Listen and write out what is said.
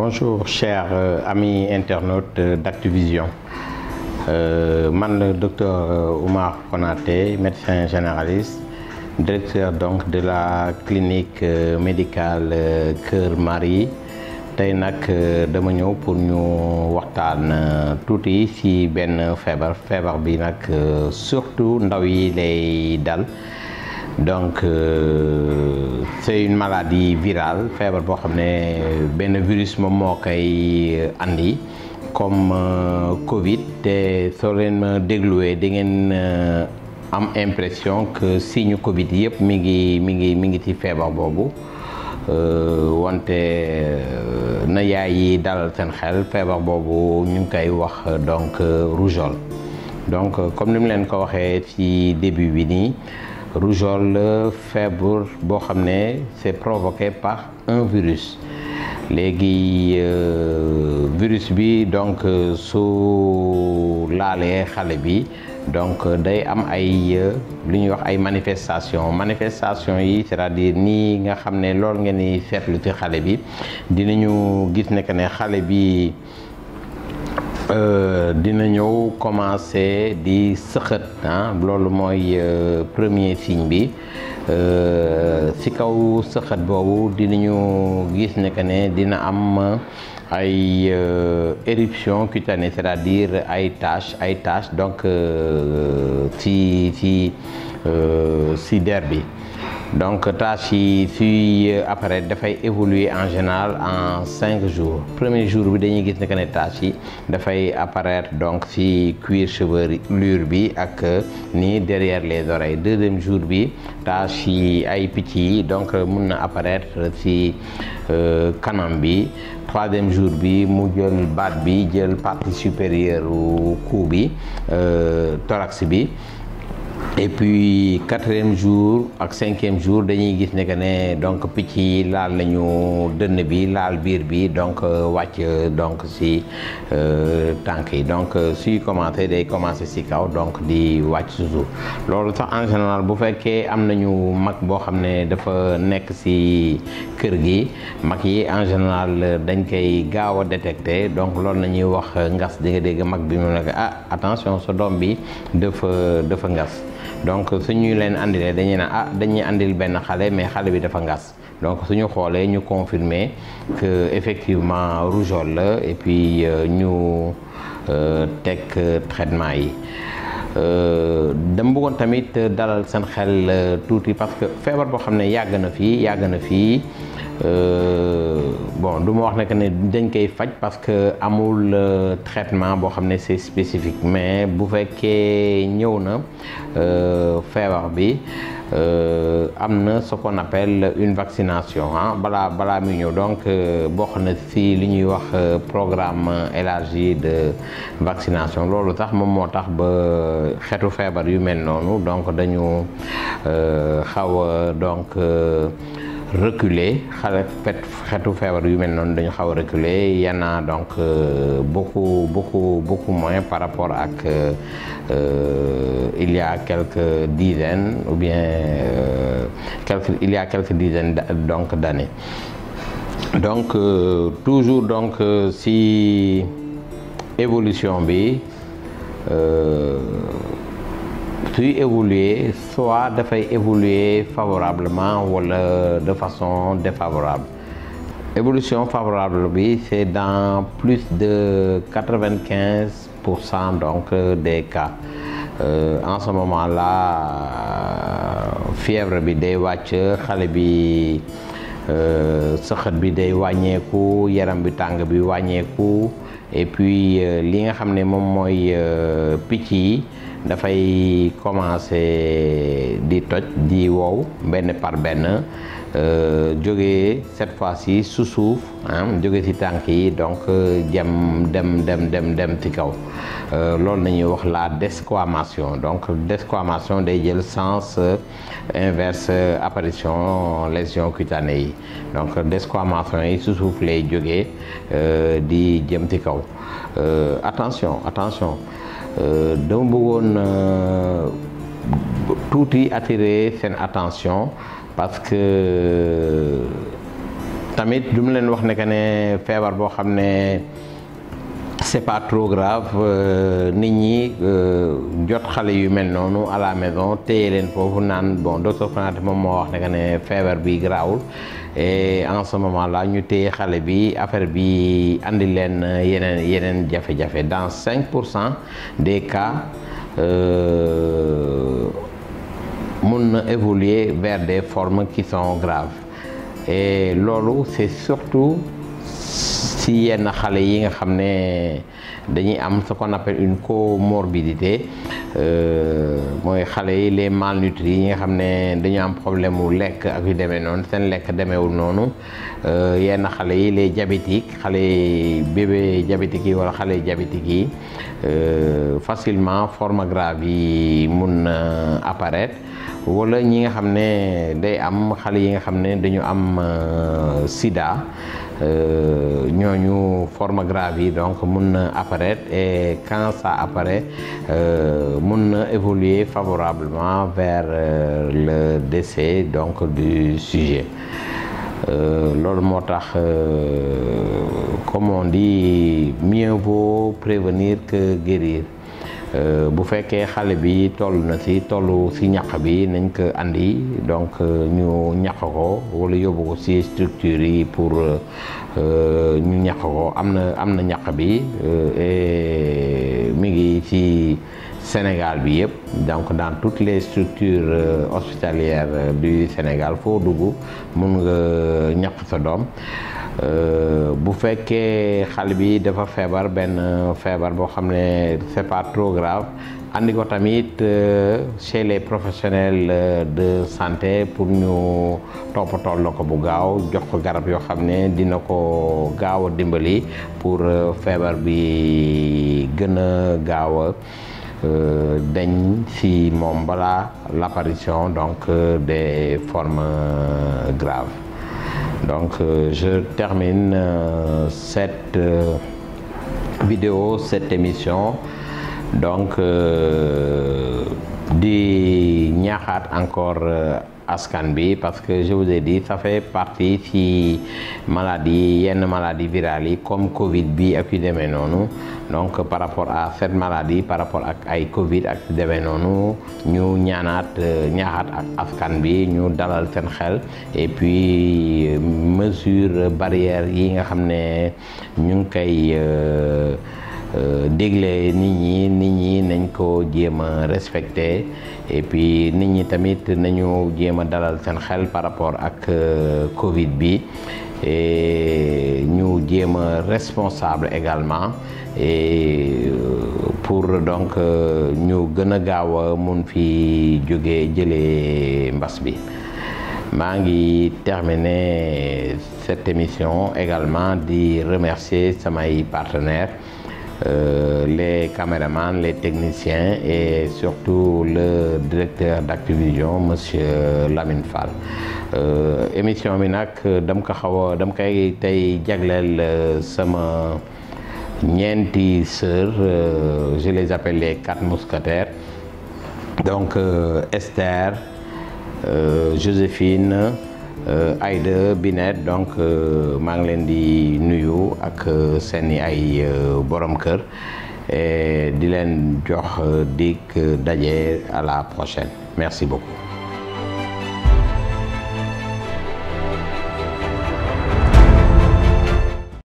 Bonjour chers euh, amis internautes euh, d'Activision. Euh, man le docteur Oumar Konaté, médecin généraliste, directeur donc de la clinique médicale Kër Marie tey nag dama ñëw pour ñu waxtaan tuuti ci benn feebar feebar bi nag surtout ndaw yi lay dal donc euh, c'est une maladie virale feebar boo xam ne benn virus moom moo koy andi comme euh, Covid te soo leen ma dégluwee da ngeen euh, am impression que signe Covid yëpp mi ngi mi ngi mi ngi ci feebar boobu wante na yaay yi dalal seen xel feebar boobu ñu ngi koy wax donc rougeole donc comme ni mu leen ko waxee ci début bi nii. rougeole feebar boo xam ne c'est provoqué par un virus léegi virus bi donc su laalee xale bi donc day am ay lu ñuy wax ay manifestation manifestation yi c'est-à-dire nii nga xam ne loolu ngeen di seetlu ci xale bi dinañu gis ne que ne xale bi dina ñëw commencer di sëxët ah loolu mooy premier signe bi ci kaw sëxët boobu dinañu gis ne que ne dina am ay éruption cutanée c'est-à-dire ay taches ay taches donc ci ci ci der bi donc tâches yi suy apparaître dafay évoluer en général en cinq jours premier jour bi dañuy gis ne que ne tâches yi dafay apparaître donc ci cuir chevelure bi ak ni derrière les oreilles deuxième jour bi tâches yi ay picc yi donc mun na apparaître ci kanam bi troisième jour bi mu jël baat bi jël partie supérieure u cou bi thorax bi et puis quatrième jour ak cinquième jour dañuy gis ne que ne donc picc yi laal nañu dënn bi laal biir bi donc wàcc donc si tànk yi donc suy commencé day commencé si kaw donc di wàcc si suuf loolu sax en général bu fekkee am nañu mag boo xam ne dafa nekk si kër gi mag yi en général dañ koy gaaw a détecté donc loolu la ñuy wax ngas di nga dégg mag bi mu nekk ah attention sa doom bi dafa dafa ngas donc suñu leen andilee dañuy ne ah dañuy andil benn xale mais xale bi dafa ngas donc suñu xoolee ñu confirmer que effectivement rougeole la et puis ñu teg traitement yi dama bëggoon tamit dalal seen xel tuuti parce que feebar boo xam ne yàgg na fii yàgg na fii bon du ma wax ne que ne dañ koy faj parce que amul traitement boo xam ne c'est spécifique mais bu fekkee ñëw na feebar bi am na ce qu'on appelle une vaccination ah balaa balaa muy ñëw donc bokk na ci li ñuy wax programme élargi de vaccination loolu tax moom moo tax ba xeetu feebar yu mel noonu donc dañu xaw a donc reculer xale fet xeetu feebar yu mel noonu dañu xaw a reculer y en a donc beaucoup beaucoup beaucoup moins par rapport ak il y a quelques dizaines ou bien quelques il y a quelques dizaines donc d'années donc toujours donc si évolution bi suy évoluer soit dafay évoluer favorablement wala de façon défavorable évolution favorable bi c'est dans plus de quatre-vingt-quinze pour cent donc des cas euh, en ce moment-là fièvre bi day wàcc xale bi sëxët bi day wàññeeku yaram bi tàng bi wàññeeku et puis li nga xam ne moom mooy picc yi dafay commencer di toj di wow benn par benn jóge cette fois-ci su suuf ah jóge ci tànk yi donc jëm dem dem dem dem ci kaw loolu nañuy wax la desquamation donc desquamation day jël sens inverse apparition lésion cutanée yi donc desquamation yi su suuf lay jógee di jëm ci kaw attention attention dama bëggoon tuuti attirer seen attention parce que tamit du mu leen wax ne que ne feebar boo xam ne c'est pas trop grave nit ñi jot xale yu mel noonu à la maison téye leen foofu naan bon docteur Konaté moom moo wax ne que ne feebar bi garaawul et en ce moment là ñu téye xale bi affaire bi andi leen yeneen yeneen jafe-jafe dans 5 pour cent des cas mun na évoluer vers des formes qui sont graves et loolu c'est surtout si yenn xale yi nga xam ne dañuy am ce qu'on appelle une comorbidité mooy xale yi les malnutris yi nga xam ne dañu am problème mu lekk ak yu demee noonu seen lekk demeewul noonu yenn xale yi les diabétiques xale yi bébé diabétiques yi wala xale diabétiques yi facilement forme grave yi mun na apparaître wala ñi nga xam ne day am xale yi nga xam ne dañu am sida ñooñu forme grave yi donc mun na apparaître et quand ça apparaît mun na évoluer favorablement vers le décès donc du sujet loolu moo tax comme on dit mieux vaut prévenir que guérir bu fekkee xale bi toll na ci tollu ci ñaq bi nañ ko andi donc ñu ñaq ko walla yóbbu ko ci structure yi pour ñu ñaq ko am na am na ñaq bi et mi ngi ci Sénégal bi yëpp donc dans toutes les structures hospitalières du Sénégal foo dugg mun nga ñaq sa doom bu fekkee xale bi dafa feebar benn feebar boo xam ne c'est pas trop grave andi ko tamit chez les professionnels de santé pour ñu toppatool la ko bu gaaw jox ko garab yoo xam ne dina ko gaaw a dimbali pour feebar bi gën a gaaw a dañ ci moom balaa l'apparition donc des formes graves donc je termine cette vidéo cette émission donc di ñaaxaat encore askan bi parce que je vous ai dit ça fait partie ci maladie yenn maladie virale yi comme Covid bi ak yu demee noonu donc par rapport à cette maladie par rapport ak ay Covid ak yu demee noonu ñu ñaanaat ñaaxaat ak askan bi ñu dalal seen xel et puis mesure barrière yi nga xam ne ñu ngi koy dégle nit ñi nit ñi nañ ko jéem a respecté et puis nit ñi tamit nañu jéem a dalal seen xel par rapport ak Covid bi et ñu jéem a responsable également et pour donc ñu gën a gaaw a mun fi jóge jëlee mbas bi maa ngi terminer cette émission également di remercier samay partenaires Euh, les caméramans les techniciens et surtout le directeur d'Activision monsieur Lamine Fall émission bi nag dam ko xaw a dam koy tey jagleel sama ñeenti sœurs je les appelle les quatre mousquetaires donc Esther Joséphine Aïda Binet donc maa ngi leen di nuyu ak seeni ay borom kër et di leen jox dig daje à la prochaine merci beaucoup